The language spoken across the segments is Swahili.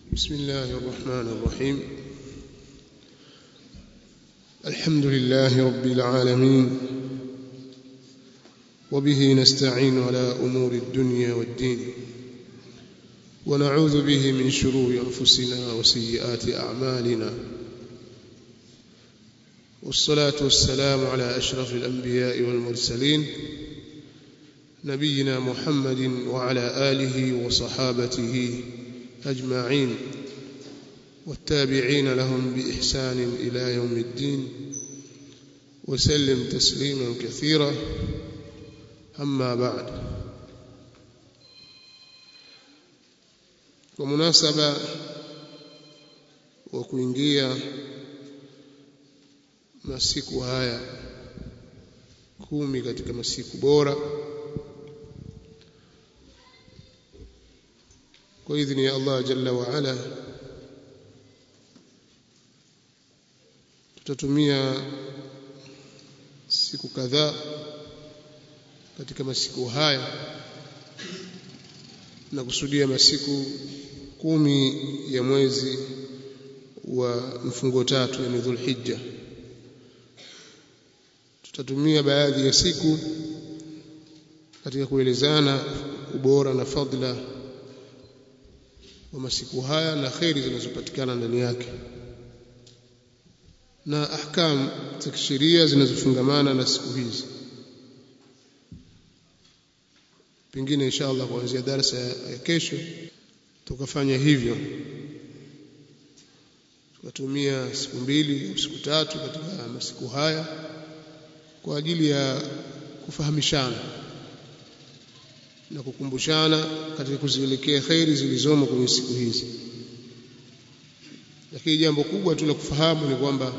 بسم الله الرحمن الرحيم الحمد لله رب العالمين وبه نستعين على أمور الدنيا والدين ونعوذ به من شرور أنفسنا وسيئات أعمالنا والصلاة والسلام على أشرف الأنبياء والمرسلين نبينا محمد وعلى آله وصحابته أجمعين والتابعين لهم بإحسان إلى يوم الدين وسلم تسليما كثيرا أما بعد ومناسبة وكوingia masiku haya kumi katika masiku bora kwa idhini ya Allah jalla wa ala tutatumia siku kadhaa katika masiku haya na kusudia masiku kumi ya mwezi wa mfungo tatu yani Dhulhijja tutatumia baadhi ya siku katika kuelezana ubora na fadla wa masiku haya na kheri zinazopatikana ndani yake na ahkam za kisheria zinazofungamana na siku hizi pengine insha Allah kuanzia darasa ya kesho tukafanya hivyo tukatumia siku mbili au siku tatu katika masiku haya kwa ajili ya kufahamishana na kukumbushana katika kuzielekea khairi zilizomo kwenye siku hizi lakini jambo kubwa tu la kufahamu ni kwamba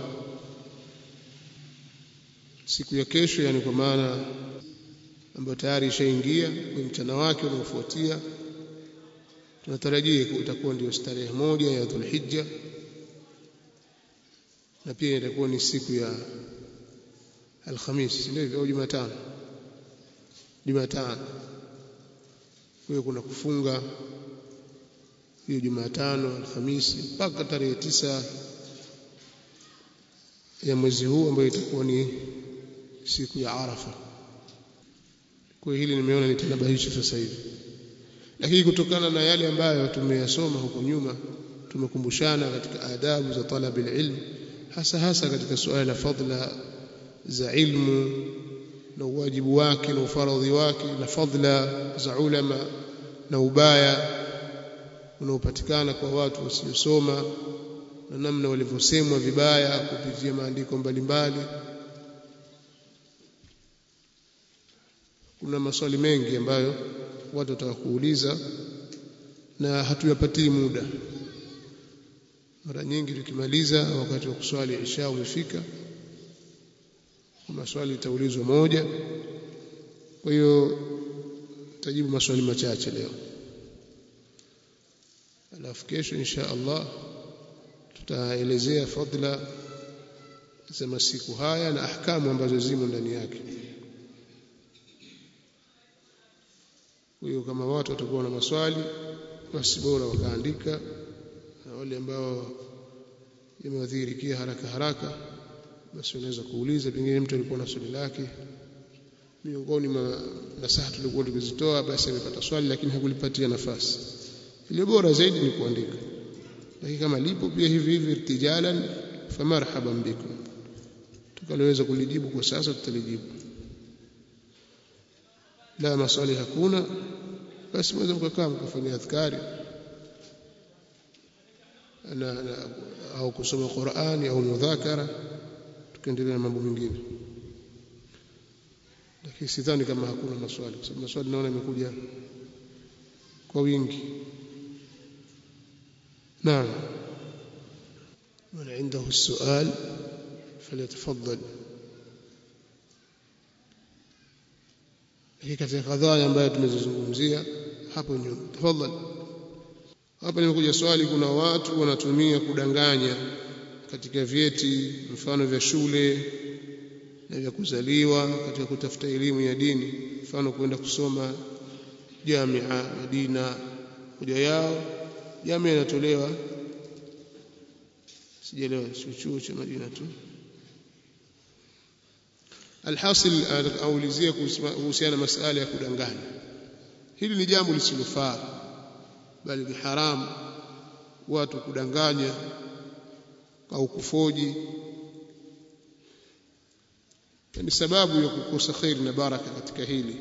siku ya kesho yani kwa maana ambayo tayari ishaingia kwenye mchana wake unaofuatia tunatarajia itakuwa ndio starehe moja ya Dhulhijja na pia itakuwa ni siku ya Alhamisi ndio hivyo au Jumatano Jumatano kwa hiyo kuna kufunga hiyo Jumatano Alhamisi mpaka tarehe tisa ya mwezi huu ambayo itakuwa ni siku ya Arafa kwa hili nimeona nitanabahisha sasa hivi lakini kutokana na yale ambayo tumeyasoma huko nyuma tumekumbushana katika adabu za talabil ilm hasa hasa katika suala la fadla za ilmu na uwajibu wake na ufaradhi wake na fadla za ulama na ubaya unaopatikana kwa watu wasiosoma na namna walivyosemwa vibaya kupitia maandiko mbalimbali kuna maswali mengi ambayo watu wataka kuuliza na hatuyapatii muda mara nyingi tukimaliza wakati wa kuswali isha umefika maswali itaulizwa moja kwa hiyo tajibu maswali machache leo alafu kesho insha Allah tutaelezea fadla za masiku haya na ahkamu ambazo zimo ndani yake kwa hiyo kama watu watakuwa na maswali basi bora wakaandika na wale ambao yamewadhihirikia haraka haraka basi unaweza kuuliza pengine mtu alikuwa na swali lake miongoni mwa nasaha tulikuwa tukizitoa basi amepata swali lakini hakulipatia nafasi ile bora zaidi ni kuandika lakini kama lipo pia hivi hivi irtijalan famarhaban bikum tukaloweza kulijibu kwa sasa tutalijibu la maswali hakuna basi mweza mkakaa mkafanya adhkari na, na au kusoma Qur'ani au mudhakara tukaendelea na mambo mengine lakini sidhani kama hakuna maswali kwa sababu maswali naona yamekuja kwa wingi naam من عنده السؤال فليتفضل hii katika kadhaa ambayo tumezizungumzia hapo nyuma tafadhali hapa nimekuja swali kuna watu wanatumia kudanganya katika vyeti mfano vya shule na vya kuzaliwa katika kutafuta elimu ya dini mfano kwenda kusoma jamia Madina hoja yao jamia inatolewa sijaelewa chuo cha Madina tu alhasil aulizia kuhusiana na masala ya kudanganya hili ni jambo lisilofaa bali ni haramu watu kudanganya au kufoji ni sababu ya kukosa khairi na baraka katika hili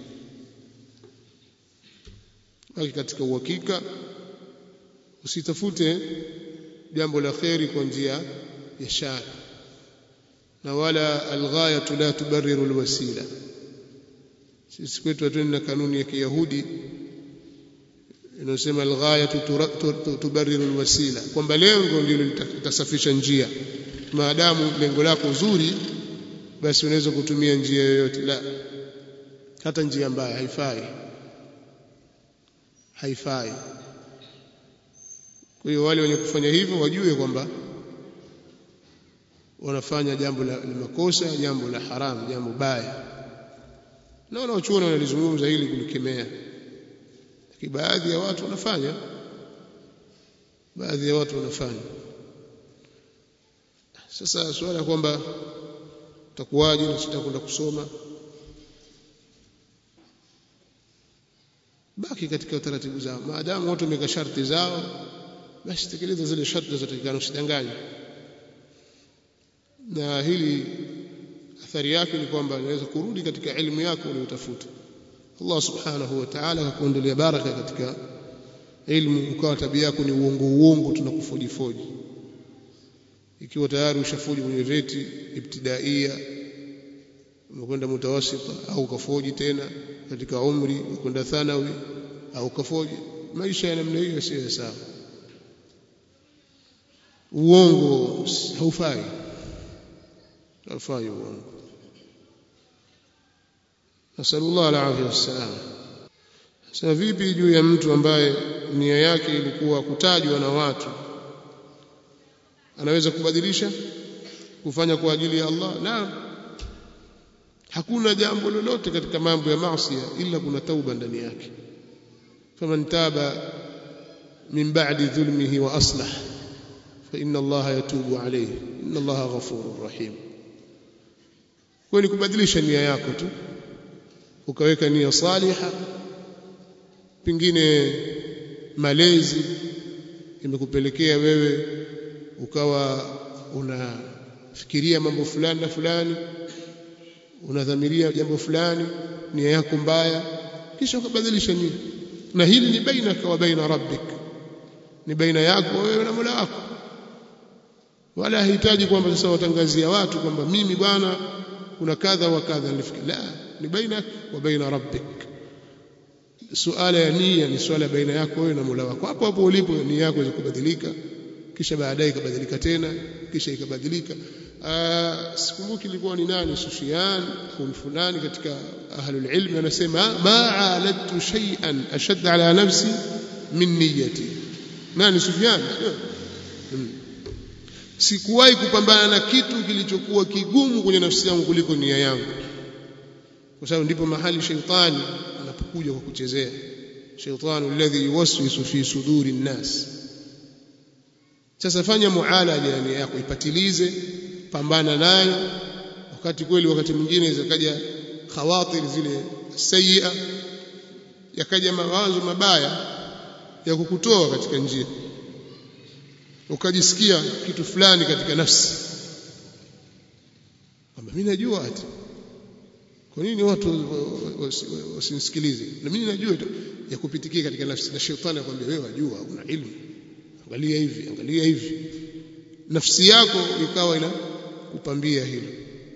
baki katika uhakika usitafute jambo la khairi kwa njia ya shari na wala alghayatu la tubarriru alwasila sisi kwetu hatuna kanuni ya kiyahudi inasema alghayatu tubarriru alwasila kwamba lengo ndilo litasafisha njia maadamu lengo lako zuri basi unaweza kutumia njia yoyote la hata njia mbaya haifai haifai kwa hiyo wale wenye kufanya hivyo wajue kwamba wanafanya jambo la, la makosa jambo la haramu jambo baya na wanaochuona wanalizungumza hili kulikemea lakini baadhi ya watu wanafanya baadhi ya watu wanafanya sasa swala kwamba utakuwaje na sitakwenda kusoma baki katika utaratibu zao maadamu watu wameka sharti zao basi tekeleza zile sharti zinazotakikana usidanganye na hili athari yake ni kwamba unaweza kurudi katika elimu yako uliyotafuta Allah subhanahu wa ta'ala akakuondolea baraka katika ilmu ukawa tabia yako ni uongo uongo tunakufojifoji ikiwa tayari ushafoji kwenye veti ibtidaia umekwenda mutawasita au ukafoji tena katika umri ukwenda thanawi au ukafoji maisha ya namna hiyo sio sawa uongo haufai haufai uongo nasallallahu alaihi wasallam sasa vipi juu ya mtu ambaye nia yake ilikuwa kutajwa na watu anaweza kubadilisha kufanya kwa ajili ya Allah naam hakuna jambo lolote katika mambo ya maasi ila kuna tauba ndani yake faman taba min ba'di dhulmihi wa aslah fa inna Allah yatubu alayhi inna Allah ghafurur rahim kwa ni kubadilisha nia yako tu ukaweka nia saliha pengine malezi imekupelekea wewe ukawa unafikiria mambo fulani na fulani unadhamiria jambo fulani nia yako mbaya kisha ukabadilisha nia na hili ni bainaka wa baina rabbik ni baina yako wewe na Mola wako wala hahitaji kwamba sasa watangazia watu kwamba mimi bwana kuna kadha wa kadha nilifikia la ni baina wa baina rabbik suala ya nia ni swala baina yako wewe na Mola wako hapo hapo ulipo nia yako ikubadilika kisha baadaye ikabadilika tena kisha ikabadilika sikumbuki ilikuwa ni nani Sufyan au fulani katika ahlul ilm anasema ma aladtu shay'an ashad ala nafsi min niyyati nani Sufyan hmm. sikuwahi kupambana na kitu kilichokuwa kigumu kwenye nafsi yangu kuliko nia yangu kwa sababu ndipo mahali sheitani anapokuja kwa kuchezea shaitanu alladhi yuwaswisu fi suduri nnas sasa fanya mualaja ya nia yako ipatilize pambana nayo wakati kweli wakati mwingine zikaja khawatir zile sayia yakaja mawazo mabaya ya kukutoa katika njia ukajisikia kitu fulani katika nafsi kwamba mimi najua ati kwa nini watu wasinisikilize na mimi najua ya kupitikia katika nafsi na shetani akwambia wewe wajua una ilmu angalia hivi angalia hivi nafsi yako ikawa ina kupambia hilo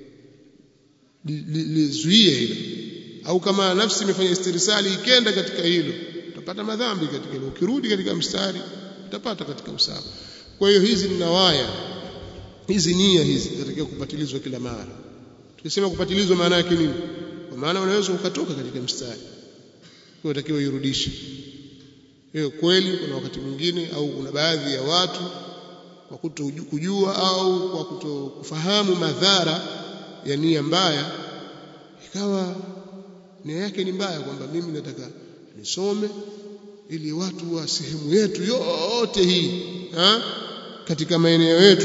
lizuie hilo au kama nafsi imefanya istirsali ikenda katika hilo utapata madhambi katika hilo ukirudi katika mstari utapata katika usawa kwa hiyo hizi ni nawaya hizi nia hizi zinatakiwa kupatilizwa kila mara tukisema kupatilizwa maana yake nini kwa maana unaweza ukatoka katika mstari kwa unatakiwa irudishe hiyo kweli kuna wakati mwingine au kuna baadhi ya watu kwa kutokujua au kwa kutokufahamu madhara ya nia mbaya ikawa nia yake ni mbaya kwamba mimi nataka nisome ili watu wa sehemu yetu yote hii ha? katika maeneo yetu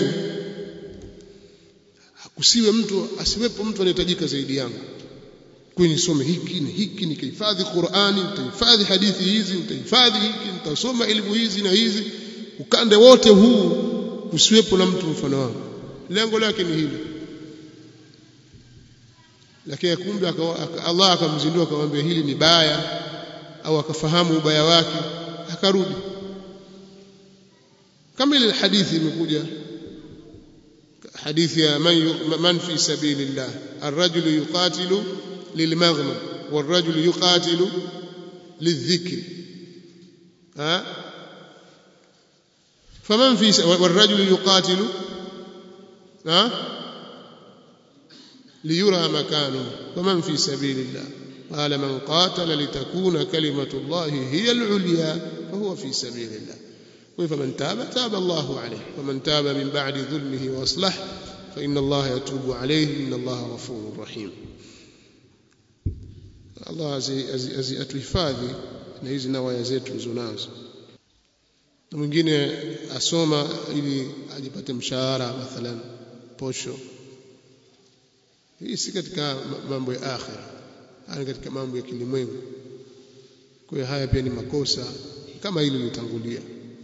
kusiwe mtu asiwepo mtu anahitajika zaidi yangu kwa nisome hiki na hiki nikahifadhi Qur'ani nitahifadhi hadithi hizi nitahifadhi hiki nitasoma elimu hizi na hizi ukande wote huu usiwepo na mtu mfano wangu lengo lake ni hilo lakini kumbe Allah akamzindua akamwambia hili ni baya au akafahamu ubaya wake akarudi kama ile hadithi imekuja hadithi ya man, man fi sabilillah الرجل يقاتل للمغنم والرجل يقاتل للذكر ها فمن في والرجل يقاتل ها ليرى مكانه ومن في سبيل الله قال من قاتل لتكون كلمة الله هي العليا فهو في سبيل الله فمن تاب تاب الله عليه ومن تاب من بعد ظلمه وأصلح فإن الله يتوب عليه إن الله غفور رحيم Allah atuhifadhi na hizi nawaya zetu tulizonazo. Na mwingine asoma ili ajipate mshahara mathalan posho. Hii si katika mambo ya akhira, haya katika mambo ya kilimwengu. Kwa hiyo haya pia ni makosa kama hili litangulia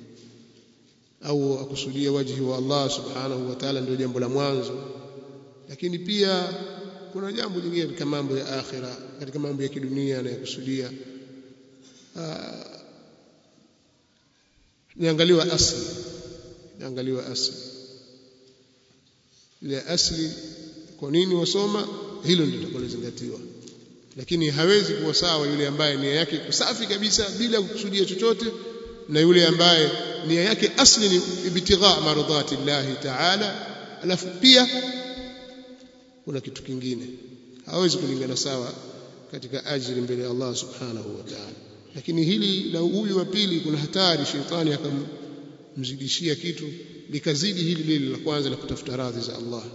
au akusudia wajhi wa Allah subhanahu wa ta'ala ndio jambo la mwanzo, lakini pia kuna jambo jingine katika mambo ya akhira katika mambo ya kidunia anayokusudia niangaliwa asli niangaliwa asli ile asli kwa nini wasoma hilo ndio litakalozingatiwa lakini hawezi kuwa sawa yule ambaye nia yake safi kabisa bila kukusudia chochote na yule ambaye nia yake asli ni ibtigha maradhati llahi taala alafu pia kuna kitu kingine hawezi kulingana sawa katika ajiri mbele ya Allah subhanahu wa ta'ala lakini hili la huyu wa pili kuna hatari shetani akamzidishia kitu likazidi hili lile la kwanza la kutafuta radhi za Allah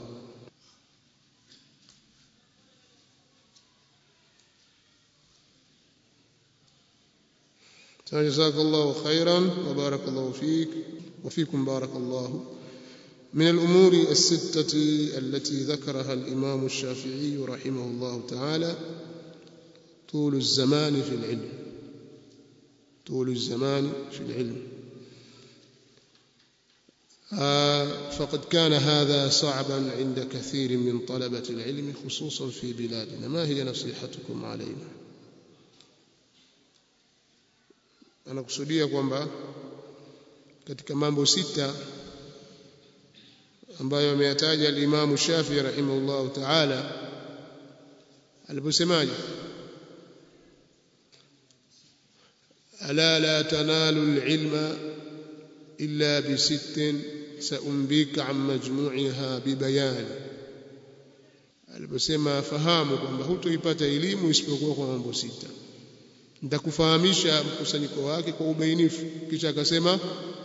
جزاك الله خيرا وبارك الله فيك وفيكم بارك الله من الأمور الستة التي ذكرها الإمام الشافعي رحمه الله تعالى طول الزمان في العلم طول الزمان في العلم آه فقد كان هذا صعبا عند كثير من طلبة العلم خصوصا في بلادنا ما هي نصيحتكم علينا أنا kusudia kwamba katika mambo sita ambayo ameyataja al-Imam Shafi'i rahimahullah ta'ala aliposemaje ala la tanalu al-ilma illa bi sittin saumbika an majmu'iha bi bayan aliposema fahamu kwamba hutoipata elimu isipokuwa kwa mambo sita nitakufahamisha mkusanyiko wake kwa ubainifu kisha akasema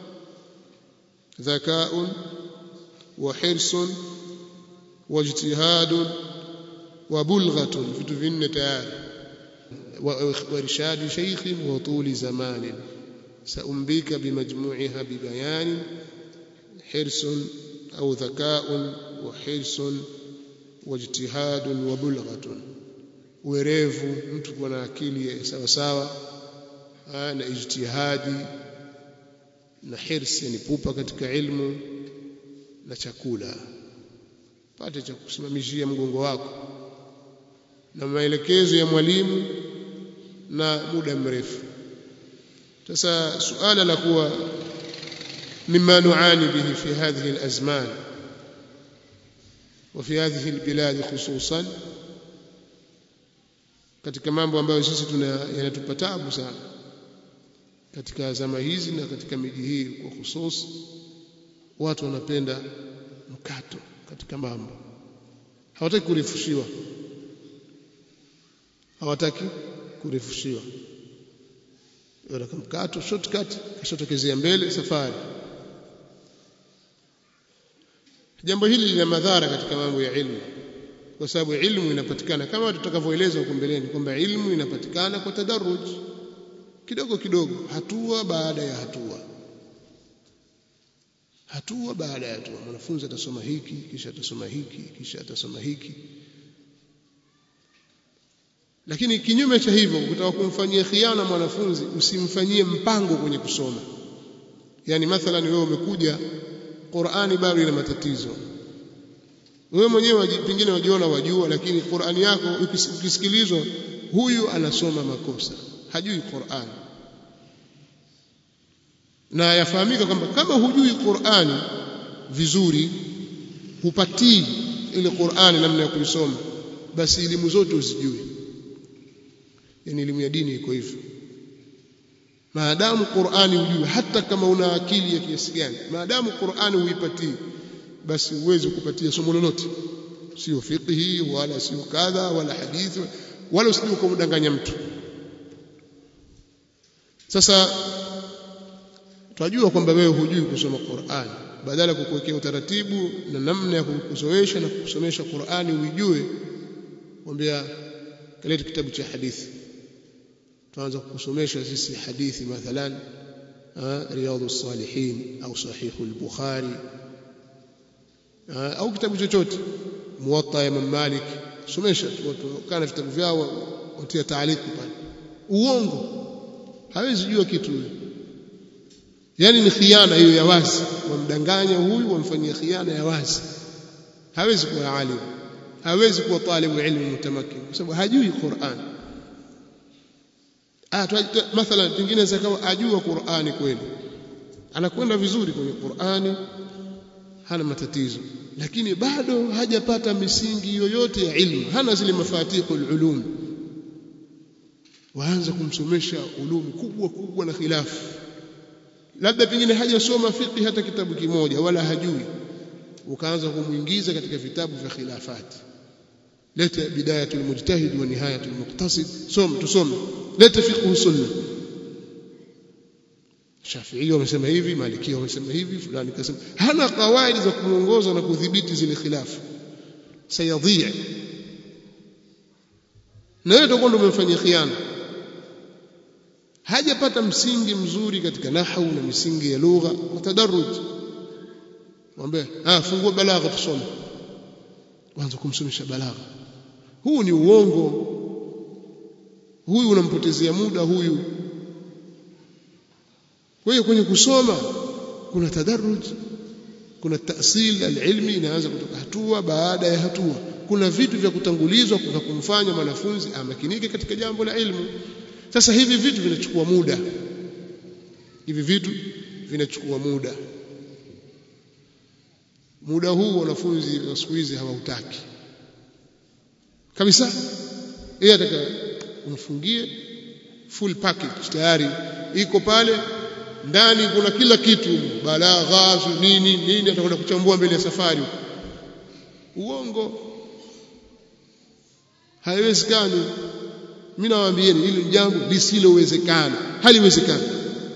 dhakaun وحرص واجتهاد وبلغة vitu vinne tayari وارشاد شيخ وطول زمان سأنبيك بمجموعها ببيان حرص أو ذكاء وحرص واجتهاد وبلغة werevu mtu kuwa na akili sawa sawa na ijtihadi na hirsi ni pupa katika ilmu na chakula pate cha kusimamishia mgongo wako na maelekezo ya mwalimu na muda mrefu sasa suala la kuwa mima nuani bihi fi hadhihi alazman وفي هذه البلاد خصوصا katika mambo ambayo sisi tuna yanatupa taabu sana katika zama hizi na katika miji hii kwa hususi watu wanapenda mkato katika mambo hawataki kurefushiwa hawataki kurefushiwa wanataka mkato shortcut kishotokezea mbele safari jambo hili lina madhara katika mambo ya ilmu kwa sababu ilmu inapatikana kama tutakavyoeleza huko mbeleni kwamba ilmu inapatikana kwa tadarruj kidogo kidogo hatua baada ya hatua hatua baada ya hatua mwanafunzi atasoma hiki kisha atasoma hiki kisha atasoma hiki lakini kinyume cha hivyo ukitaka kumfanyia khiana mwanafunzi usimfanyie mpango kwenye kusoma yani mathalan wewe umekuja Qur'ani bado ina matatizo wewe mwenyewe pengine wajiona wajua lakini Qur'ani yako ukisikilizwa huyu anasoma makosa hajui Qur'ani na yafahamika kwamba kama hujui Qur'ani vizuri hupatii ile Qur'ani namna ya kuisoma basi elimu zote usijue yani elimu ya dini iko hivyo maadamu Qur'ani hujui hata kama una akili ya kiasi gani maadamu Qur'ani huipatii basi uweze kupatia somo lolote sio fiqhi wala sio kadha wala hadithi wala usije kumdanganya mtu sasa tunajua kwamba wewe hujui kusoma Qur'an badala ya kukuwekea utaratibu na namna ya kukuzoesha na kukusomesha Qur'ani uijue mwambia kaleta kitabu cha hadithi tuanza kukusomesha sisi hadithi mathalan riyadhus salihin au sahihul bukhari au kitabu chochote muwatta ya Imam Malik somesha kana vitabu vyao watia taaliki pale uongo hawezi jua kitu yani ni khiana hiyo ya wazi wamdanganya huyu wamfanyia khiana ya wazi hawezi kuwa alim hawezi kuwa talibu ilmu mutamakin kwa sababu hajui Qur'an ah mathalan pengine zakawa ajua Qur'ani kweli anakwenda vizuri kwenye Qur'ani hana matatizo lakini bado hajapata misingi yoyote ya ilmu hana zile mafatihul ulum waanza kumsomesha ulumi kubwa kubwa na khilafu labda pengine hajasoma fiqh hata kitabu kimoja wala hajui ukaanza kumuingiza katika vitabu vya khilafati leta bidayatul mujtahid wa nihayatul muqtasid soma tusome leta fiqh sunna Shafi'i wamesema hivi Maliki wamesema hivi fulani kasema hana kawaidi za kumuongoza na kudhibiti zile khilafu sayadhia na wewe utakuwa ndio umemfanyia khiana hajapata msingi mzuri katika nahwu na misingi ya lugha na tadarruj mwambie ah fungua balagha tusome anza kumsomesha balagha huu ni uongo huyu unampotezea muda huyu kwa hiyo kwenye kusoma kuna tadarruj kuna tasil alilmi inaanza kutoka hatua baada ya hatua kuna vitu vya kutangulizwa kwa kumfanya mwanafunzi amakinike katika jambo la ilmu sasa hivi vitu vinachukua muda hivi vitu vinachukua muda muda huu wanafunzi wa siku hizi hawautaki kabisa yeye ataka umfungie full package tayari iko pale ndani kuna kila kitu balagha nini nini atakwenda kuchambua mbele ya safari uongo haiwezekani mimi nawaambieni hili jambo lisilowezekana haliwezekani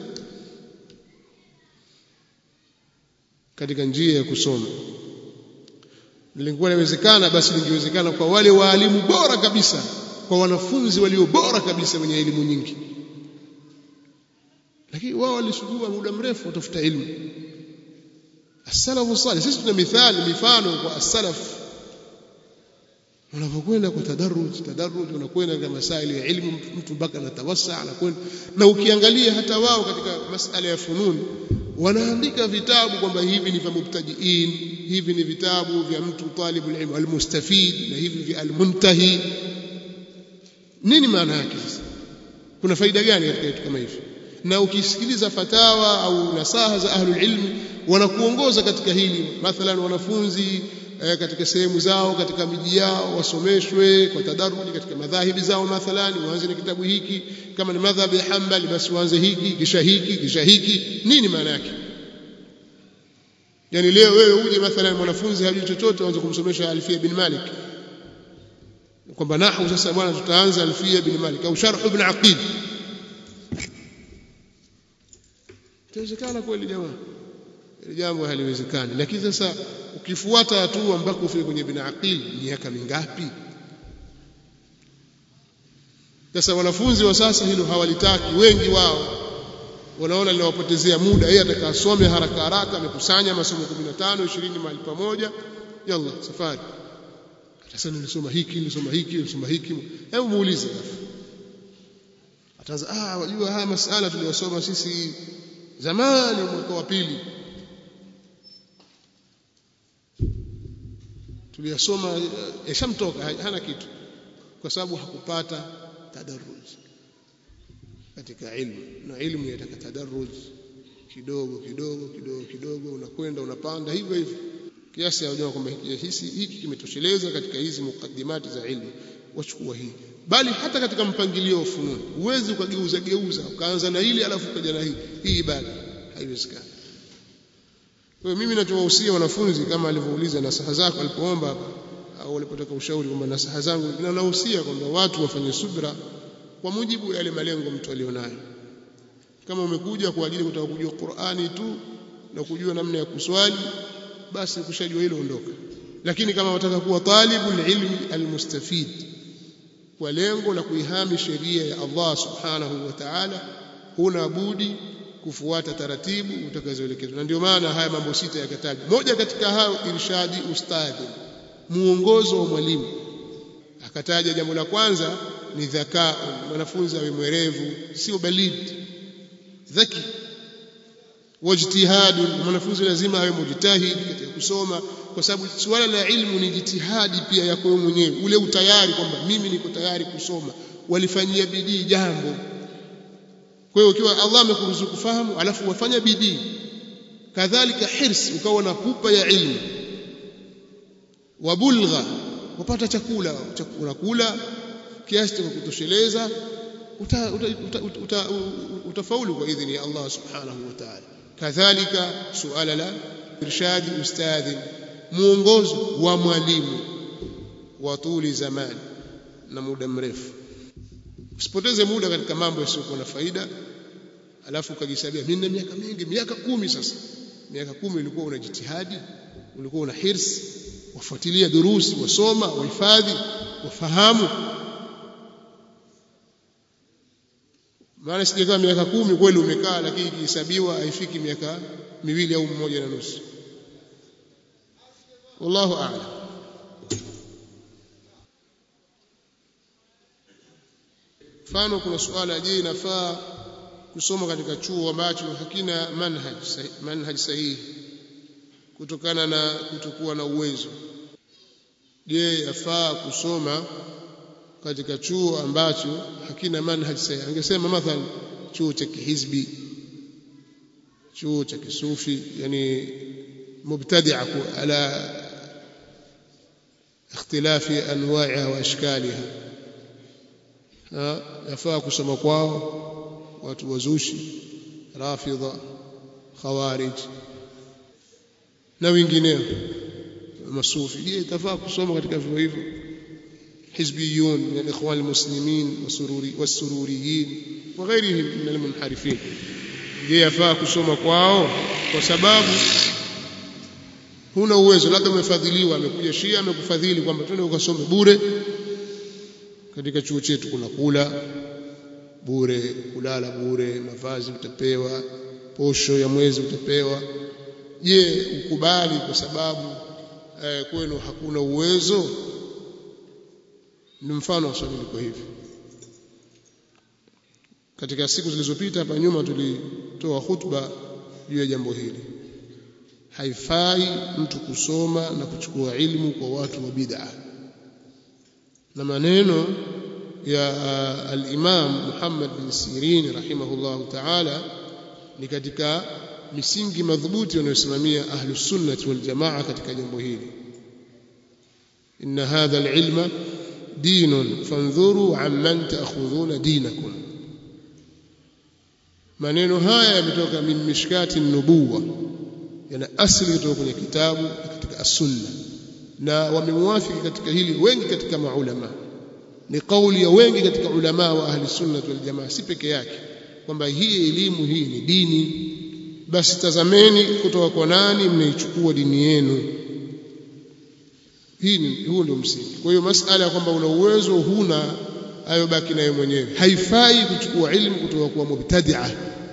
katika njia ya kusoma lingekuwa inawezekana basi lingewezekana kwa wale waalimu bora kabisa kwa wanafunzi walio bora kabisa wenye elimu nyingi lakini wao walisugua muda mrefu watafuta elimu as-salafu salih sisi tuna mithali mifano kwa as-salaf unapokwenda kwa tadarruj tadarruj unakwenda katika masaili ya ilmu mtu mpaka anatawassa anakwenda na ukiangalia hata wao katika masala ya funun wanaandika vitabu kwamba hivi ni vya mubtadiin hivi ni vitabu vya mtu talibul ilm almustafid na hivi vya almuntahi nini maana yake sasa kuna faida gani katika kitu kama hivi na ukisikiliza fatawa au nasaha za ahlul ilmi wanakuongoza katika hili mathalan wanafunzi eh, katika sehemu zao katika miji yao wasomeshwe kwa tadarruji katika madhahibi zao mathalan waanze na kitabu hiki kama ni madhhab ya Hanbali basi waanze hiki kisha hiki kisha hiki nini maana yake yani leo wewe uje mathalan mwanafunzi hajui chochote aanze kumsomesha Alfia bin Malik kwamba nahwu sasa bwana tutaanza Alfia bin Malik au sharh ibn Aqil itawezekana kweli jamaa ile jambo haliwezekani lakini sasa ukifuata hatua mpaka ufike kwenye bin aqil miaka mingapi sasa wanafunzi wa sasa hilo hawalitaki wengi wao wanaona linawapotezea muda yeye atakasome haraka haraka amekusanya masomo 15 20 mahali pamoja yalla safari sasa nilisoma hiki nilisoma hiki nilisoma hiki hebu muulize ataanza ah wajua haya masala tuliyosoma sisi zamani mwaka wa pili tuliyosoma yashamtoka hana kitu kwa sababu hakupata tadarruj katika ilmu na ilmu yataka tadarruj kidogo kidogo kidogo kidogo unakwenda unapanda hivyo hivyo kiasi ya kwamba hiki hiki kimetosheleza katika hizi mukaddimati za ilmu wachukua hii bali hata katika mpangilio wa fununi huwezi ukageuza geuza ukaanza na ile alafu ukaja na hii hii ibada haiwezekani kwa mimi ninachowahusia wanafunzi kama alivyouliza nasaha zako alipoomba au walipotaka ushauri kwamba nasaha zangu na nahusia kwamba watu wafanye subra kwa mujibu yale malengo mtu alionayo kama umekuja kwa ajili kutaka kujua Qur'ani tu na kujua namna ya kuswali basi kushajua hilo ondoka lakini kama wataka kuwa talibul ilmi almustafid kwa lengo la kuihami sheria ya Allah subhanahu wa ta'ala huna budi kufuata taratibu utakazoelekezwa na ndio maana haya mambo sita yakatajwa moja katika hayo irshadi ustadhi muongozo wa mwalimu akataja jambo la kwanza ni dhakaa mwanafunzi awe mwerevu sio balid dhaki wajtihadu mwanafunzi lazima awe mujtahid katika kusoma kwa sababu suala la ilmu ni jitihadi pia yako wewe mwenyewe ule utayari kwamba mimi niko tayari kusoma walifanyia bidii jambo kwa hiyo ukiwa Allah amekuruzuku fahamu alafu wafanya bidii kadhalika hirs ukawa na pupa ya ilmu wabulgha wapata chakula unakula kiasi cha kutosheleza uta, uta, uta, uta, uta, utafaulu kwa idhini ya Allah subhanahu wa ta'ala kadhalika suala la irshadi ustadhi muongozo wa mwalimu wa tuli zamani na muda mrefu usipoteze muda katika mambo yasiyokuwa na faida alafu ukajisabia mimi na miaka mingi miaka kumi sasa miaka kumi ulikuwa una jitihadi ulikuwa una hirs wafuatilia durusi wasoma wahifadhi wafahamu maana sijakaa miaka kumi kweli umekaa lakini ikihesabiwa haifiki miaka miwili au mmoja na nusu wallahu a'lam mfano kuna suala je inafaa kusoma katika chuo ambacho hakina manhaj manhaj sahihi kutokana na kutokuwa na uwezo je yafaa kusoma katika chuo ambacho hakina manhaj sahihi angesema mathalan chuo cha kihizbi chuo cha kisufi yani mubtadi'a ala اختلاف انواعها واشكالها yafaa kusoma kwao watu wazushi rafidha khawarij na wengineo masufi je itafaa kusoma katika vivyo hivyo hizbiyun min alikhwan almuslimin wasururi wasururiyin wa ghairihim min almunharifin je yafaa kusoma kwao kwa sababu huna uwezo labda umefadhiliwa amekuja shia amekufadhili kwamba twende ukasome bure katika chuo chetu kuna kula bure kulala bure mavazi utapewa posho ya mwezi utapewa je ukubali kwa sababu eh, kwenu hakuna uwezo ni mfano wa swali liko hivi katika siku zilizopita hapa nyuma tulitoa hutuba juu ya jambo hili haifai mtu kusoma na kuchukua ilmu kwa watu wa bid'ah na maneno ya uh, al-Imam Muhammad bin Sirin rahimahullah ta'ala ni katika misingi madhubuti wanayosimamia ahlus sunnah wal jamaa katika jambo hili inna hadha al-ilma dinun fanzuru amman ta'khudhuna dinakum maneno haya yametoka min mishkati nubuwa yana asili kutoka kwenye kitabu katika as-sunnah na wamemwafiki katika hili wengi katika maulama ni kauli ya wengi katika ulama wa ahli sunna wal jamaa si peke yake kwamba hii elimu hii ni dini basi tazameni kutoka kwa nani mnaichukua dini yenu hii ni huo ndio msingi kwa hiyo masala ya kwamba una uwezo huna hayo baki nayo mwenyewe haifai kuchukua ilmu kutoka kwa mubtadia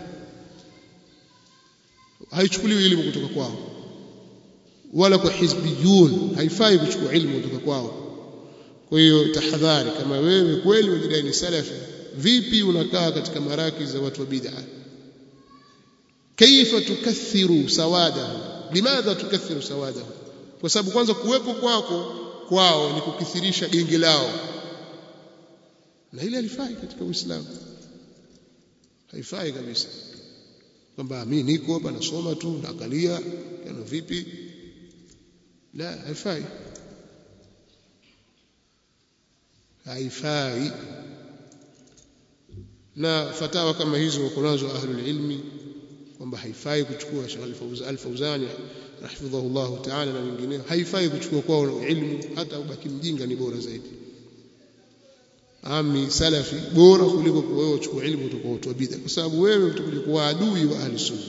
haichukuliwi ilmu kutoka kwao wala kwa hizbiyun haifai kuchukua ilmu kutoka kwao kwa hiyo tahadhari kama wewe kweli unajidai ni salafi vipi unakaa katika maraki za watu wa bid'a kaifa tukathiru sawadahu limadha tukathiru sawadahu kwa sababu kwanza kuwepo kwako kwao ni kukithirisha genge lao na ile halifai katika Uislamu haifai kabisa kwamba mimi niko hapa nasoma tu naangalia kana vipi la haifai haifai na fatawa kama hizo wako nazo ahlul ilmi kwamba haifai kuchukua Sheikh Al-Fauzani rahifadhahu Allah ta'ala na wengineo haifai kuchukua kwao ilmu hata ubaki mjinga ni bora zaidi ami salafi bora kuliko wewe uchukue ilmu kutoka watu wa bid'a kwa sababu wewe utakuja kuwa adui wa ahli sunna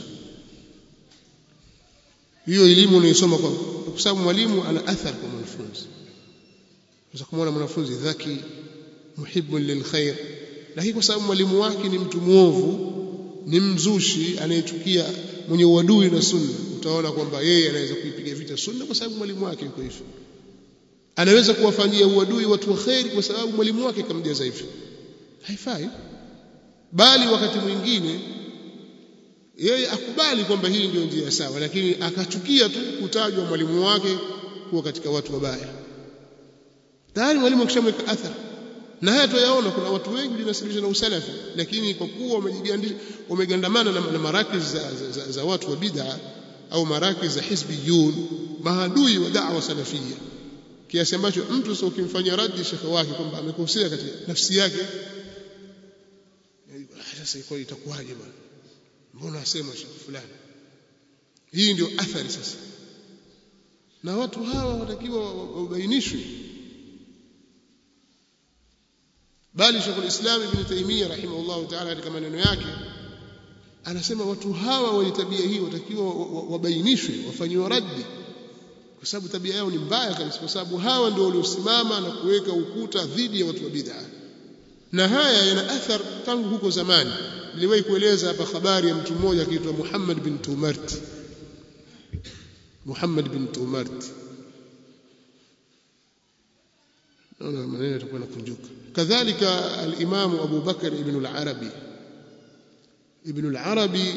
hiyo elimu unaisoma kwa kwa sababu mwalimu ana athari kwa mwanafunzi unaweza kumwona mwanafunzi dhaki muhibbun lilkhair lakini kwa sababu mwalimu wake ni mtu mwovu ni mzushi anayechukia mwenye uadui na sunna utaona kwamba yeye anaweza kuipiga vita sunna kwa sababu mwalimu wake yuko hivyo anaweza kuwafanyia uadui watu wa kheri kwa sababu mwalimu wake kamjaza hivyo haifai bali wakati mwingine yeye akubali kwamba hii ndio njia sawa lakini akachukia tu kutajwa mwalimu wake kuwa katika watu wabaya tayari mwalimu akishamweka athari na haya tuyaona kuna watu wengi linasibisha na usalafi lakini kwa kuwa wamejigandisha wamegandamana na, na marakiz za, za, za, za watu wa bid'a au marakiz za hizbiyun maadui wa da'wa salafia kiasi ambacho mtu sio ukimfanyia radi shekhe wake kwamba amekosea katika nafsi yake sasa iko itakuwaje bwana mbona asema shekhe fulani hii ndio athari sasa na watu hawa watakiwa wabainishwe bali Sheikh al-Islam Ibn Taymiyyah rahimahullah ta'ala katika maneno yake anasema watu hawa wenye tabia hii watakiwa wabainishwe wafanyiwe raddi kwa sababu tabia yao ni mbaya kabisa kwa sababu hawa ndio waliosimama na kuweka ukuta dhidi ya watu wa bid'a na haya yana athar tangu huko zamani niliwahi kueleza hapa habari ya mtu mmoja akiitwa Muhammad bin Tumarti Muhammad bin Tumarti naona maneno yatakuwa nakunjuka kadhalika al-Imam Abu Bakar ibn al-Arabi ibn al-Arabi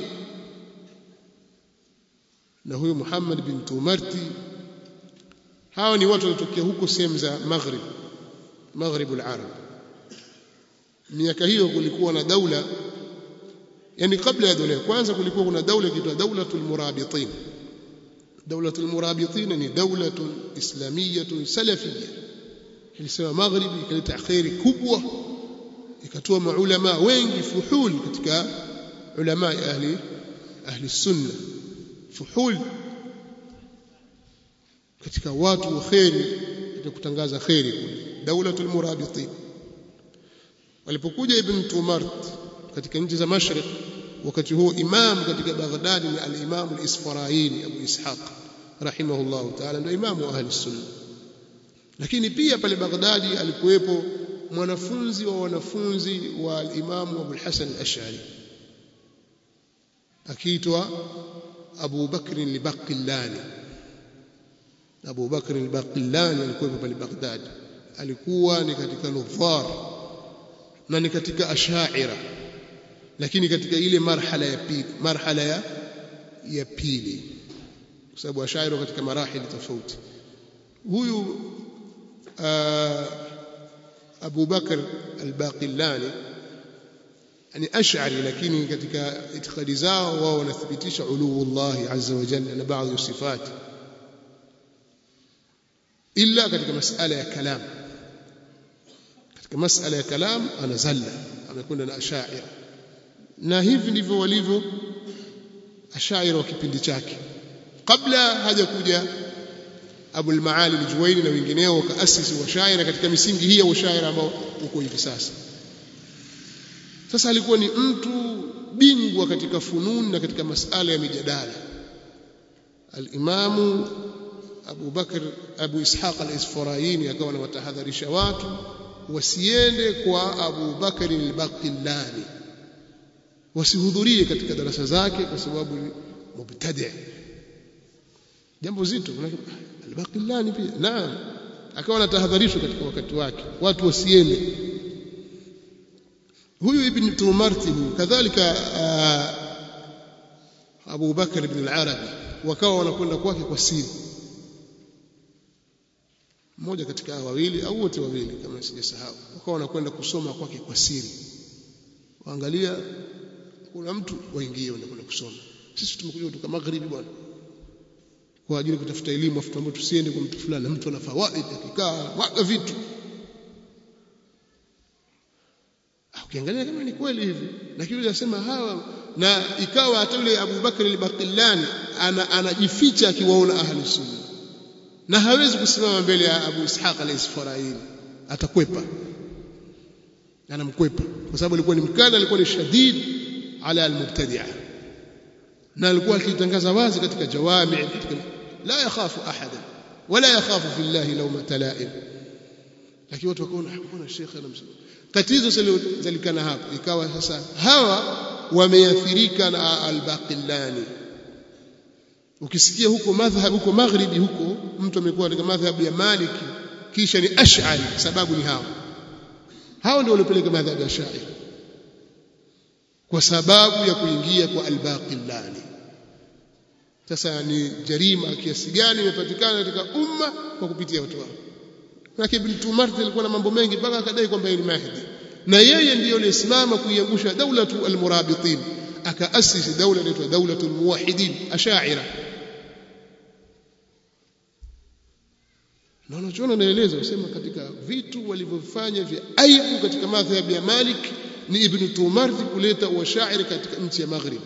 na huyo Muhammad bin Tumarti hawa ni watu walitokea huko sehemu za Maghrib Maghrib al-Arab miaka hiyo kulikuwa na daula yani kabla ya dola kwanza kulikuwa kuna daula inaitwa daulatul murabitin daulatul murabitin ni daulatun islamiyatun salafiyya ilisema magharibi ikaleta khairi kubwa ikatoa maulama wengi fuhul katika ulama ahli ahli sunna fuhul katika watu wa khairi katika kutangaza khairi kule daulatul murabitin walipokuja ibn tumart katika nchi za mashriq wakati huo imam katika Baghdad ni al-Imam al-Isfaraini Abu Ishaq rahimahullah ta'ala ndio imamu wa ahli sunna lakini pia pale Baghdadi alikuwepo mwanafunzi wa wanafunzi wa al-Imam Abu al-Hasan al-Ash'ari akiitwa Abu Bakr al-Baqillani Abu Bakr al-Baqillani alikuwepo pale Baghdad alikuwa ni katika nudhar na ni katika ashaira lakini katika ile marhala ya pili marhala ya ya pili kwa sababu ashaira katika marahili tofauti huyu Abu Bakr al-Baqillani ni ash'ari lakini katika itikadi zao wao wanathibitisha uluullah azza wa jalla na baadhi ya sifati illa katika masala ya kalam katika masala ya kalam anazalla amekwenda na ashaira na hivi ndivyo walivyo ashaira wa kipindi chake kabla hajakuja Abu al-Maali al-Juwaini na wengineo wakaasisi washaira katika misingi hii ya ushaira ambao uko hivi sasa sasa alikuwa ni mtu bingwa katika fununi na katika masala ya mijadala al-Imamu Abu Bakr Abu Ishaq al-Isfaraini akawa anawatahadharisha watu wasiende kwa Abu Bakari al-Baqillani wasihudhurie katika darasa zake kwa sababu ni mubtadi jambo zito al-Baqillani pia naam akawa anatahadharishwa katika wakati wake watu wasiende huyu ibn Tumarti huyu kadhalika Abu Bakar ibn al-Arabi wakawa wanakwenda kwake kwa siri mmoja katika hao wawili au wote wawili kama sijasahau wakawa wanakwenda kusoma kwake kwa siri waangalia kuna mtu waingie wanakwenda kusoma sisi tumekuja kutoka magharibi bwana kwa ajili kutafuta elimu afu tuambiwe tusiende kwa mtu fulani mtu ana fawaid akikaa mwaga vitu ukiangalia kama ni kweli hivi lakini unasema hawa na ikawa hata yule Abu Bakr al-Baqillani ana, anajificha akiwaona ahli sunna na hawezi kusimama mbele ya Abu Ishaq al-Isfaraini atakwepa anamkwepa kwa sababu alikuwa ni mkali alikuwa ni shadid ala al-mubtadi'a na alikuwa akitangaza wazi katika jawami katika la yakhafu ahada wala yakhafu fillahi lawma talaim lakini watu wakaona hakuna shekhe anamsema tatizo zalikana hapo ikawa sasa hawa wameathirika na al-Baqillani ukisikia huko madhhab huko maghribi huko mtu amekuwa katika madhhab ya Maliki kisha ni Ash'ari sababu ni hao hao ndio waliopeleka madhhab ya Ash'ari kwa sababu ya kuingia kwa al-Baqillani sasa ni jarima kiasi gani imepatikana katika umma kwa kupitia watu wao lakini Ibn Tumarti alikuwa na mambo mengi mpaka akadai kwamba yeye ni Mahdi na yeye ndiyo aliyesimama kuiangusha daulatu almurabitin akaasisi daula inaitwa daulatu almuwahidin ashaira na unachoona naeleza usema katika vitu walivyofanya vya aibu katika madhhabi ya Malik ni Ibn Tumarti kuleta washairi katika nchi ya Maghrib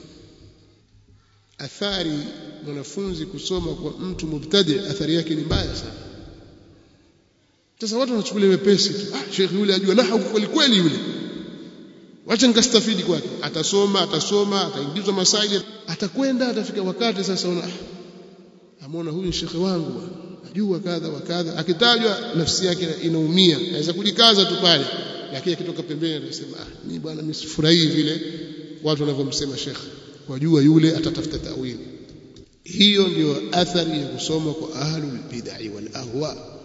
athari mwanafunzi kusoma kwa mtu mubtadi athari yake ni mbaya sana sasa watu wanachukulia wepesi tu ah sheikh yule ajua nahwu kweli kweli yule wacha nikastafidi kwake atasoma atasoma ataingizwa masaili atakwenda atafika wakati sasa una amona huyu shekhe wangu najua kadha wa kadha akitajwa nafsi yake inaumia anaweza kujikaza tu pale lakini akitoka pembeni anasema ah mimi bwana mimi sifurahii vile watu wanavyomsema shekhe wajua yule atatafuta tawili hiyo ndio athari ya kusoma kwa ahlul bid'ah wal ahwa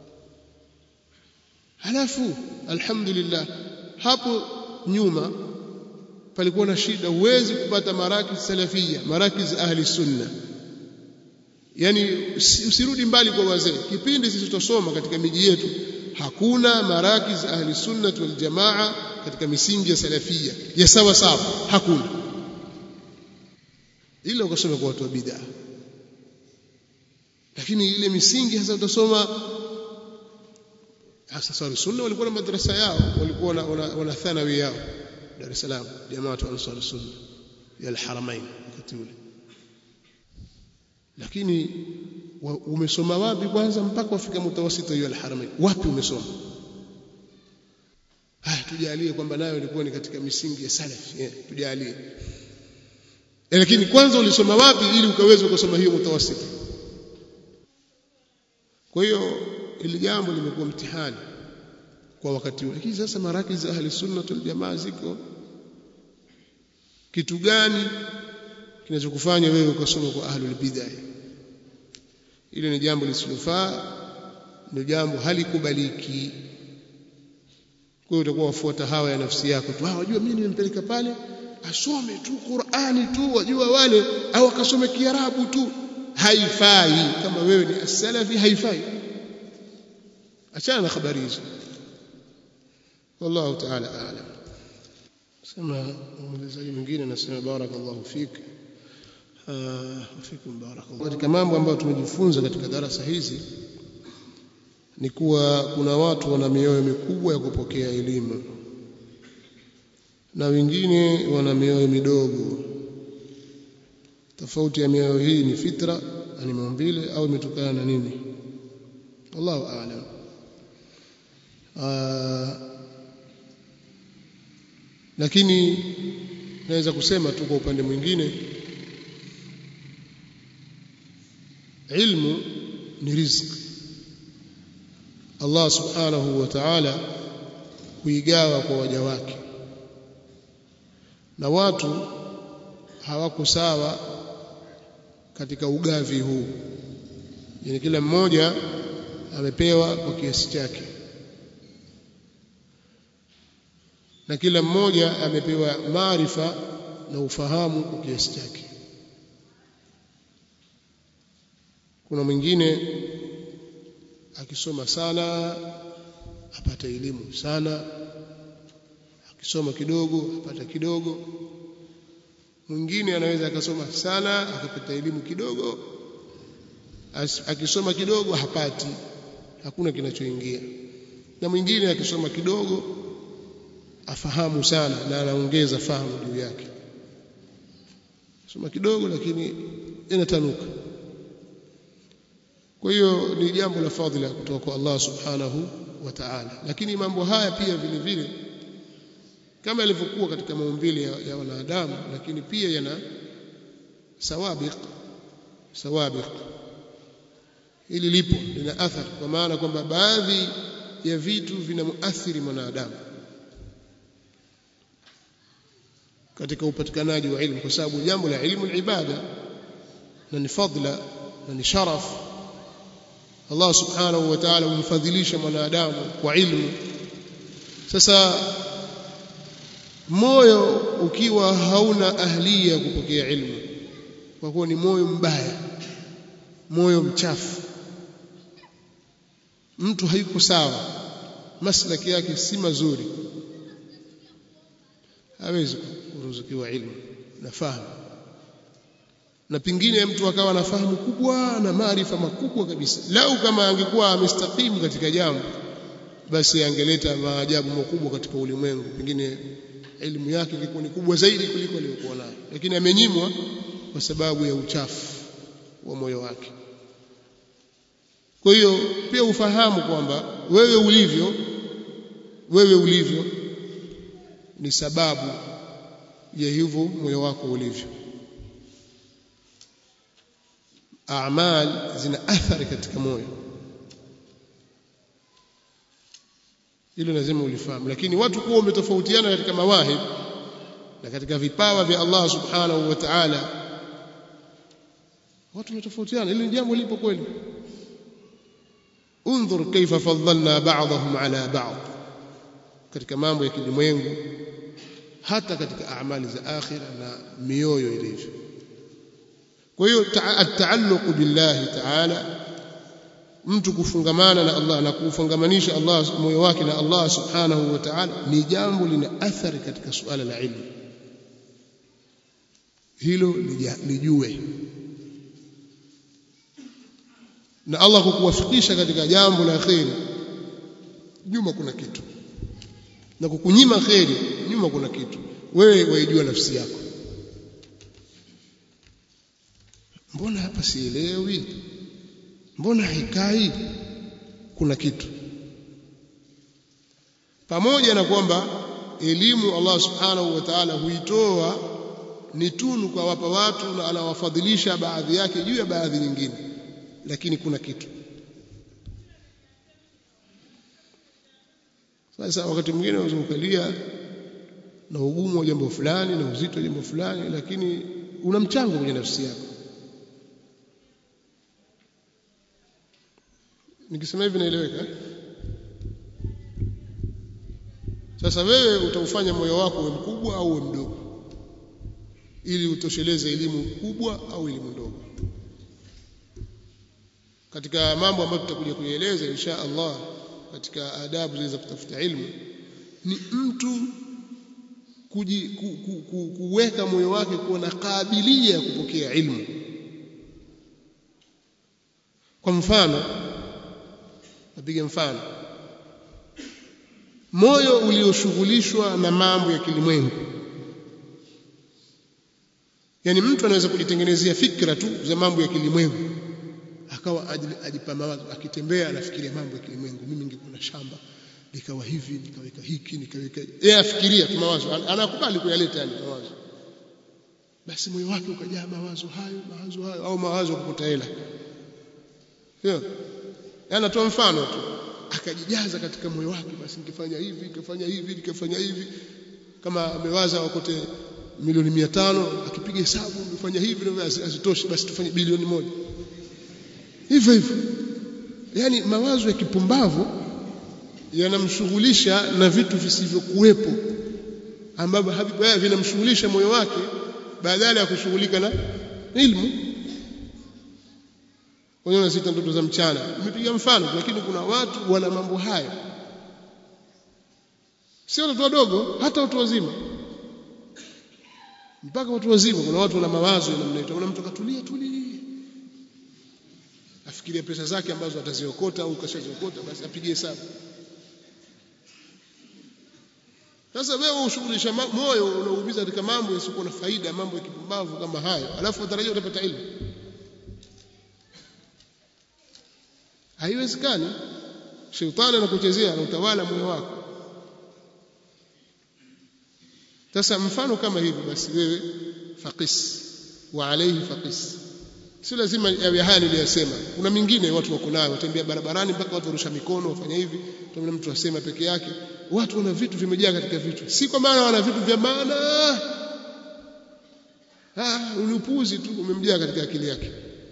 halafu alhamdulillah hapo nyuma palikuwa na shida huwezi kupata marakiz salafia marakiz ahli sunna yani usirudi mbali kwa wazee kipindi sisi tutasoma katika miji yetu hakuna marakiz ahli sunna wal jamaa katika misingi ya salafia ya sawa sawa hakuna ila ukasoma kwa watu wa bid'a lakini ile misingi sasa utasoma hasa sunna walikuwa na madrasa yao walikuwa na wana thanawi yao Dar es Salaam jamaatu ansar sunna ya al-haramain wakati ule lakini umesoma wapi kwanza mpaka wafika mutawasita hiyo al-haramain wapi umesoma haya tujalie kwamba nayo ilikuwa ni katika misingi ya salaf yeah, tujalie lakini kwanza ulisoma wapi ili ukaweza kusoma hiyo mutawasita kwa hiyo ili jambo limekuwa mtihani kwa wakati huu lakini sasa marakiz ahli sunna wal jamaa ziko kitu gani kinachokufanya wewe ukasoma kwa ahlul bid'ah ile ni jambo lisilofaa ni jambo halikubaliki kwa hiyo utakuwa wafuata hawa ya nafsi yako tu ah wajua mimi nimempeleka pale asome tu Qur'ani tu wajua wale au akasome Kiarabu tu haifai kama wewe ni as-salafi haifai achana na habari hizo wallahu ta'ala a'lam sema muulizaji mwingine anasema barakallahu fik fikum barakallahu katika mambo ambayo tumejifunza katika darasa hizi ni kuwa kuna watu wana mioyo mikubwa ya kupokea elimu na wengine wana mioyo midogo tofauti ya mioyo hii ni fitra ni maumbile au imetokana na nini wallahu a'lam lakini naweza kusema tu kwa upande mwingine ilmu ni riziki Allah subhanahu wa ta'ala kuigawa kwa waja wake na watu hawako sawa katika ugavi huu yani kila mmoja amepewa kwa kiasi chake na kila mmoja amepewa maarifa na ufahamu kwa kiasi chake kuna mwingine akisoma sana apata elimu sana akisoma kidogo apata kidogo mwingine anaweza akasoma sana akapata elimu kidogo As, akisoma kidogo hapati hakuna kinachoingia na mwingine akisoma kidogo afahamu sana na anaongeza fahamu juu yake soma kidogo lakini inatanuka kwa hiyo ni jambo la fadhila kutoka kwa Allah subhanahu wa ta'ala lakini mambo haya pia vile vile kama ilivyokuwa katika maumbile ya, ya wanadamu lakini pia yana sawabiq sawabiq hili lipo lina athari kwa maana kwamba baadhi ya vitu vinamuathiri mwanadamu katika upatikanaji wa ilmu kwa sababu jambo la ilmu ni ibada na ni fadla na ni sharaf Allah subhanahu wa ta'ala humfadhilisha mwanadamu kwa ilmu sasa moyo ukiwa hauna ahlia kupokea ilmu kwa kuwa ni moyo mbaya moyo mchafu mtu hayuko sawa maslaki yake si mazuri hawezi kuruzukiwa ilmu na fahamu na pengine mtu akawa na fahamu kubwa na maarifa makubwa kabisa lau kama angekuwa amestakimu katika jambo basi angeleta maajabu makubwa katika ulimwengu pengine elimu yake ingekuwa ni kubwa zaidi kuliko aliyokuwa nayo lakini amenyimwa kwa sababu ya uchafu wa moyo wake kwa hiyo pia ufahamu kwamba wewe ulivyo wewe ulivyo ni sababu ya hivyo moyo wako ulivyo amal zina athari katika moyo hilo lazima ulifahamu lakini watu kuwa umetofautiana katika mawahib na katika vipawa vya Allah subhanahu wa ta'ala watu wametofautiana hilo ni jambo lipo kweli انظر كيف فضلنا بعضهم على بعض katika mambo ya kilimwengu hata katika amali za akhira na mioyo ilivyo kwa hiyo at-taalluq billahi ta'ala mtu kufungamana na Allah na kufungamanisha Allah moyo wake na Allah subhanahu wa ta'ala ni jambo lina athari katika suala la ilmu hilo lijue na Allah kukuwafikisha katika jambo la kheri nyuma kuna kitu na kukunyima kheri nyuma kuna kitu wewe waijua nafsi yako mbona hapa sielewi mbona haikai kuna kitu pamoja na kwamba elimu Allah subhanahu wa ta'ala huitoa ni tunu kwa wapa watu na anawafadhilisha baadhi yake juu ya baadhi nyingine lakini kuna kitu sasa wakati mwingine unaweza ukalia na ugumu wa jambo fulani na uzito wa jambo fulani lakini una mchango kwenye nafsi yako nikisema hivi naeleweka sasa wewe utaufanya moyo wako uwe mkubwa au uwe mdogo ili utosheleze elimu kubwa au elimu ndogo katika mambo ambayo tutakuja kuieleza insha Allah katika adabu zile za kutafuta ilmu ni mtu kuji, ku, ku, ku, kuweka moyo wake kuwa na kabilia ya kupokea ilmu kwa mfano napiga mfano moyo ulioshughulishwa na mambo ya kilimwengu yani mtu anaweza kujitengenezea fikra tu za mambo ya kilimwengu akawa ajipa mawazo akitembea anafikiria mambo ya kilimwengu mimi ningekuwa na shamba nikawa hivi nikaweka hiki nikaweka yeye afikiria tu mawazo anakubali kuyaleta yale mawazo basi moyo wake ukajaa mawazo hayo mawazo hayo au mawazo ya kukuta hela sio anatoa mfano tu akajijaza katika moyo wake basi nikifanya hivi nikifanya hivi nikifanya hivi kama amewaza wakote milioni mia tano akipiga hesabu nifanya hivi na azitoshi basi tufanye bilioni moja hivyo hivyo yani mawazo ya kipumbavu yanamshughulisha na vitu visivyokuwepo ambavyo havipo vinamshughulisha moyo wake badala ya kushughulika na ilmu wenyewe wanasita ndoto za mchana nimepiga mfano lakini kuna watu wana mambo hayo sio watoto wadogo hata watu wazima mpaka watu wazima kuna watu wana mawazo ya namna hiyo kuna mtu akatulia tulia afikiria pesa zake ambazo ataziokota au kashaziokota basi apige hesabu sasa wewe ushughulisha moyo unaumiza katika mambo yasiyokuwa na faida mambo ya kipumbavu kama hayo alafu utarajia utapata elimu haiwezekani shetani anakuchezea na utawala moyo wako sasa mfano kama hivi basi wewe faqis wa alayhi faqis si lazima yawe haya niliyosema kuna mingine watu wako nayo watembea barabarani mpaka watu warusha mikono wafanya hivi tunaona mtu asema peke yake watu wana vitu vimejaa katika vitu si kwa maana wana vitu vya maana ah ni upuzi tu umemjaa katika akili yake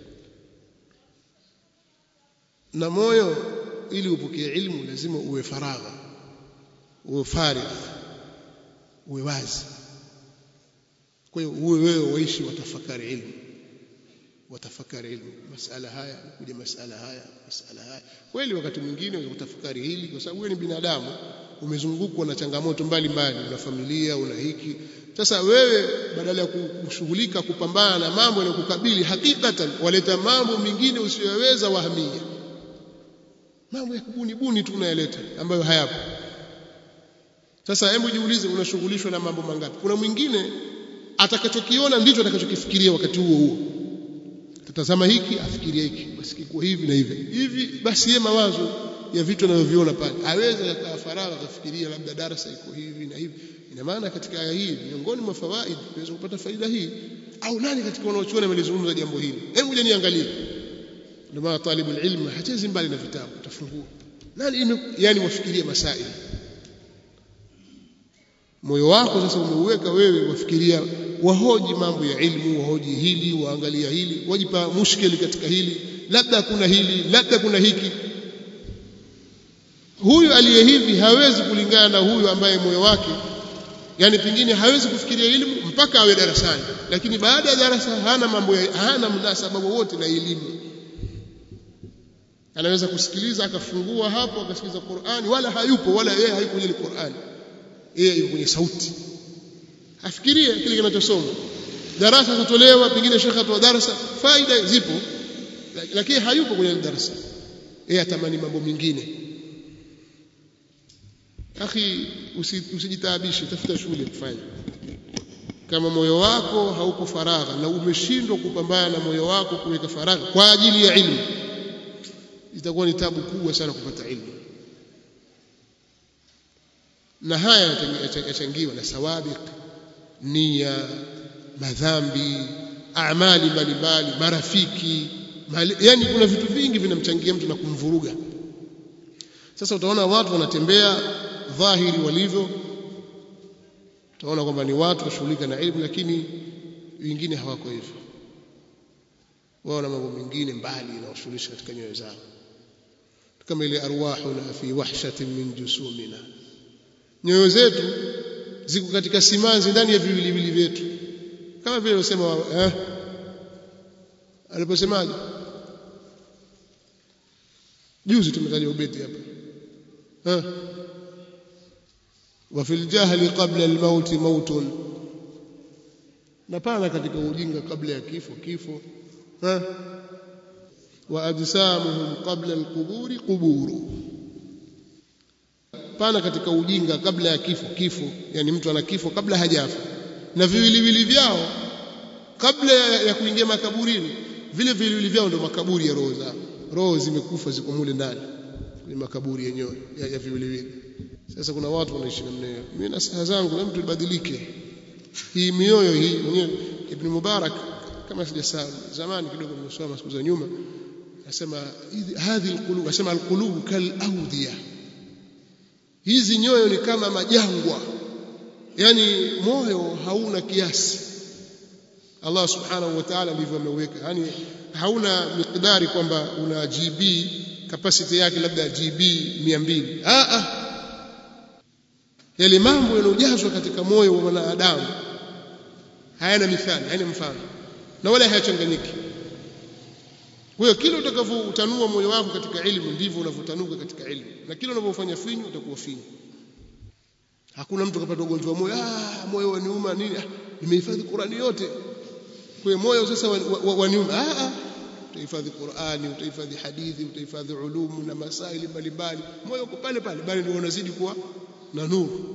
na moyo ili upokee ilmu lazima uwe faragha uwe farigh uwe wazi kwa hiyo uwe wewe waishi watafakari ilmu watafakari ilmu masala haya kuja masala haya masala haya kweli wakati mwingine utafakari hili kwa sababu wewe ni binadamu umezungukwa na changamoto mbalimbali una familia una hiki sasa wewe badala ya kushughulika kupambana na mambo yanayokukabili hakikatan waleta mambo mengine usiyoweza wahamia mambo ya kubuni buni tu unayaleta ambayo hayapo sasa hebu jiulize unashughulishwa na mambo mangapi kuna mwingine atakachokiona ndicho atakachokifikiria wakati huo huo tatazama hiki afikiria hiki basi kiko hivi na hivi hivi basi yeye mawazo ya vitu anavyoviona pale aweza akawa faragha akafikiria labda darasa iko hivi na hivi ina maana katika aya hii miongoni mwa fawaid tunaweza kupata faida hii au nani katika wanaochuoni amelizungumza jambo hili hebu je niangalie ndio maana talibul ilm hachezi mbali na vitabu utafungua nani yani wafikirie masaili moyo wako sasa umeuweka wewe wafikiria wahoji mambo ya ilmu wahoji hili waangalia hili wajipa mushkili katika hili labda kuna hili labda kuna hiki huyu aliye hivi hawezi kulingana na huyu ambaye moyo wake yani pengine hawezi kufikiria elimu mpaka awe darasani lakini baada ya darasa hana mambo ya, hana mnasaba wowote na elimu anaweza kusikiliza akafungua hapo akasikiliza Qur'ani wala hayupo wala yeye hayupo kwenye Qur'ani yeye yuko kwenye sauti afikirie kile kinachosoma darasa zatolewa pengine shekhe atoa darasa faida zipo lakini hayupo kwenye darasa yeye atamani mambo mengine akhi usijitaabishe tafuta shule kufanya kama moyo wako hauko faragha na umeshindwa kupambana na moyo wako kuweka faragha kwa ajili ya ilmu itakuwa ni tabu kubwa sana kupata ilmu na haya yachangiwa na sawabiq nia madhambi amali mbalimbali marafiki mali, yani kuna vitu vingi vinamchangia mtu na kumvuruga sasa utaona watu wanatembea dhahiri walivyo utaona kwamba ni watu washughulika na elimu lakini wengine hawako hivyo wao na mambo mengine mbali inawashughulisha katika nyoyo zao kama ile arwahuna fi wahshatin min jusumina nyoyo zetu ziko katika simanzi ndani ya viwiliwili vyetu kama vile usema eh aliposemaje juzi tumetaja ubeti hapa eh wa fil jahli qabla al maut mautun na pana katika ujinga kabla ya kifo kifo eh wa ajsamuhum qabla al quburi quburu pana katika ujinga kabla ya kifo kifo yani mtu ana kifo kabla hajafa na viwiliwili vyao kabla ya kuingia makaburini vile viwiliwili vyao ndio makaburi ya roho zao roho zimekufa ziko mule ndani kwenye makaburi yenyewe ya, ya viwiliwili sasa kuna watu wanaishi namna hiyo mimi na saha zangu na mtu ibadilike hii mioyo hii mwenyewe Ibn Mubarak kama sijasahau zamani kidogo nimesoma siku za nyuma nasema hadhi alqulub nasema alqulub kal awdiya hizi nyoyo ni kama majangwa yani moyo hauna kiasi Allah subhanahu wa ta'ala ndivyo ameweka yani hauna miqdari kwamba una GB capacity yake labda GB 200 ah ah yale mambo yanojazwa katika moyo wa mwanadamu hayana mithali hayana mfano na wala hayachanganyiki kwa hiyo kile utakavyotanua moyo wako katika elimu ndivyo unavyotanuka katika elimu na kile unavyofanya finyu utakuwa finyu hakuna mtu kapata ugonjwa wa moyo ah moyo waniuma nini ah, nimehifadhi Qurani yote kwa moyo sasa waniuma ah ah utahifadhi Qurani utahifadhi hadithi utahifadhi ulumu na masaili mbalimbali moyo uko pale pale bali ndio unazidi kuwa na nuru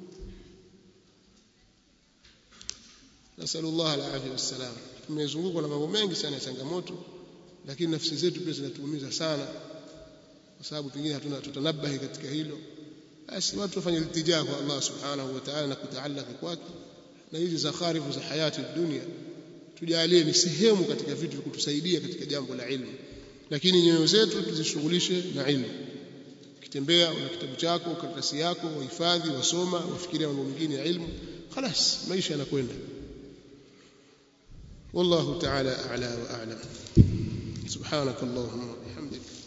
nasallallahu alaihi wasallam tumezungukwa na mambo mengi sana ya changamoto lakini nafsi zetu pia zinatuumiza sana kwa sababu pengine hatuna tutanabahi katika hilo basi watu wafanye iltijaa kwa Allah subhanahu wa ta'ala na kutaalaka kwake na hizi zakharifu za hayati dunia tujalie ni sehemu katika vitu vya kutusaidia katika jambo la ilmu lakini nyoyo zetu tuzishughulishe na ilmu ukitembea una kitabu chako karatasi yako wahifadhi wasoma wafikiria mambo mengine ya ilmu خلاص maisha yanakwenda والله تعالى أعلى وأعلم سبحانك اللهم وبحمدك